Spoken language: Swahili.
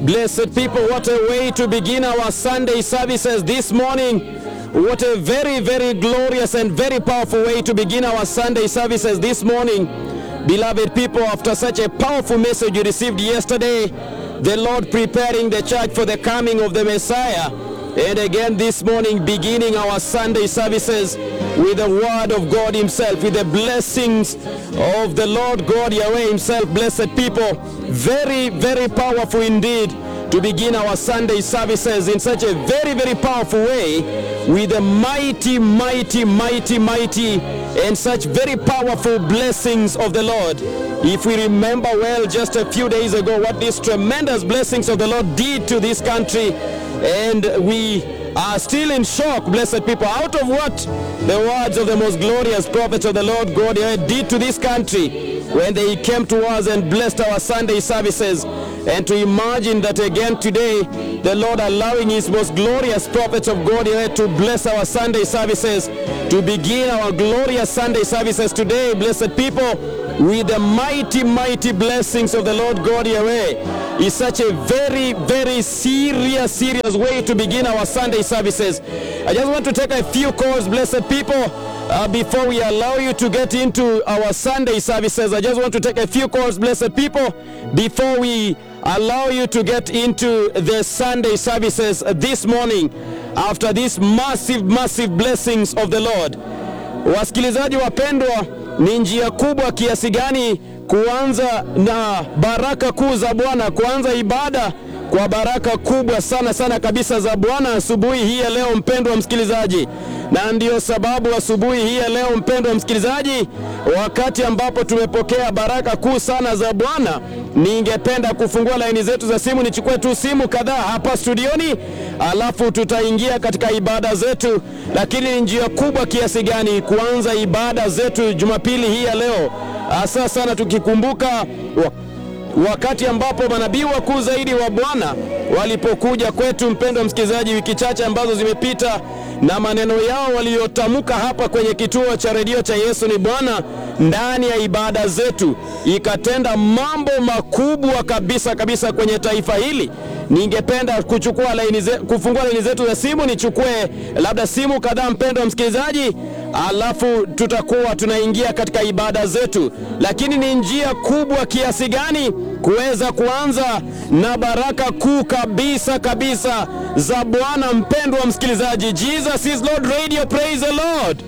Blessed people, what a way to begin our Sunday services this morning. What a very, very glorious and very powerful way to begin our Sunday services this morning. Beloved people, after such a powerful message you received yesterday, the Lord preparing the church for the coming of the Messiah. And again this morning, beginning our Sunday services with the word of God Himself, with the blessings of the Lord God Yahweh Himself. Blessed people, very, very powerful indeed to begin our Sunday services in such a very, very powerful way with the mighty, mighty, mighty, mighty, and such very powerful blessings of the Lord. If we remember well, just a few days ago, what these tremendous blessings of the Lord did to this country, and we are still in shock, blessed people, out of what the words of the most glorious prophets of the Lord God did to this country when they came to us and blessed our Sunday services. And to imagine that again today, the Lord allowing His most glorious prophets of God to bless our Sunday services, to begin our glorious Sunday services today, blessed people, with the mighty, mighty blessings of the Lord God Yahweh is such a very, very serious, serious way to begin our Sunday services. I just want to take a few calls, blessed people, uh, before we allow you to get into our Sunday services. I just want to take a few calls, blessed people, before we allow you to get into the Sunday services this morning after these massive, massive blessings of the Lord. Wasikilizaji wapendwa, ni njia kubwa kiasi gani kuanza na baraka kuu za Bwana, kuanza ibada kwa baraka kubwa sana sana kabisa za Bwana asubuhi hii ya leo, mpendwa msikilizaji. Na ndiyo sababu asubuhi hii ya leo, mpendwa msikilizaji, wakati ambapo tumepokea baraka kuu sana za Bwana, ningependa kufungua laini zetu za simu. Nichukue tu simu kadhaa hapa studioni, alafu tutaingia katika ibada zetu. Lakini ni njia kubwa kiasi gani kuanza ibada zetu Jumapili hii ya leo, hasa sana tukikumbuka wa wakati ambapo manabii wakuu zaidi wa Bwana walipokuja kwetu, mpendwa msikilizaji, wiki chache ambazo zimepita, na maneno yao waliyotamka hapa kwenye kituo cha redio cha Yesu ni Bwana ndani ya ibada zetu, ikatenda mambo makubwa kabisa kabisa kwenye taifa hili. Ningependa kuchukua laini ze, kufungua laini zetu za simu, nichukue labda simu kadhaa, mpendwa msikilizaji, alafu tutakuwa tunaingia katika ibada zetu. Lakini ni njia kubwa kiasi gani kuweza kuanza na baraka kuu kabisa kabisa za Bwana. Mpendwa msikilizaji, Jesus is Lord Radio, praise the Lord.